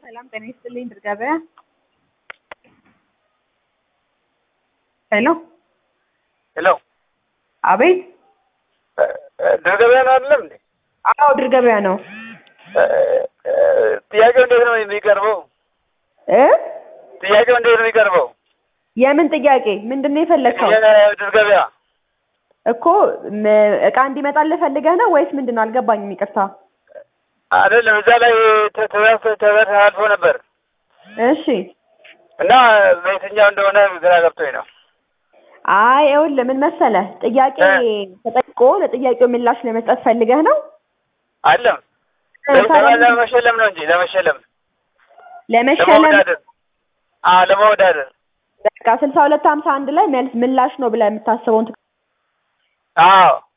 ሰላም ጤና ይስጥልኝ ድር ገበያ ሄሎ ሄሎ አቤት ድር ገበያ ነው አይደለም እንዴ? አዎ ድር ገበያ ነው ጥያቄው እንዴት ነው የሚቀርበው? እ ጥያቄው እንዴት ነው የሚቀርበው? የምን ጥያቄ ምንድን ነው የፈለግከው የድር ገበያ እኮ ም- እቃ እንዲመጣልህ ፈልገህ ነው ወይስ ምንድን ነው አልገባኝም ይቅርታ አይደለም፣ እዛ ላይ ተ- ተበ- ተበላልፎ ነበር እሺ እና በየትኛው እንደሆነ ግራ ገብቶኝ ነው። አይ ይኸውልህ ምን መሰለህ ጥያቄ ተጠይቆ ለጥያቄው ምላሽ ለመስጠት ፈልገህ ነው አለም እ ታዲያ ለመሸለም ነው እንጂ ለመሸለም ለመሸለም ለመወዳደር አዎ ለመወዳደር በቃ ስልሳ ሁለት ሀምሳ አንድ ላይ መልስ ምላሽ ነው ብለህ የምታስበውን ትክ- አዎ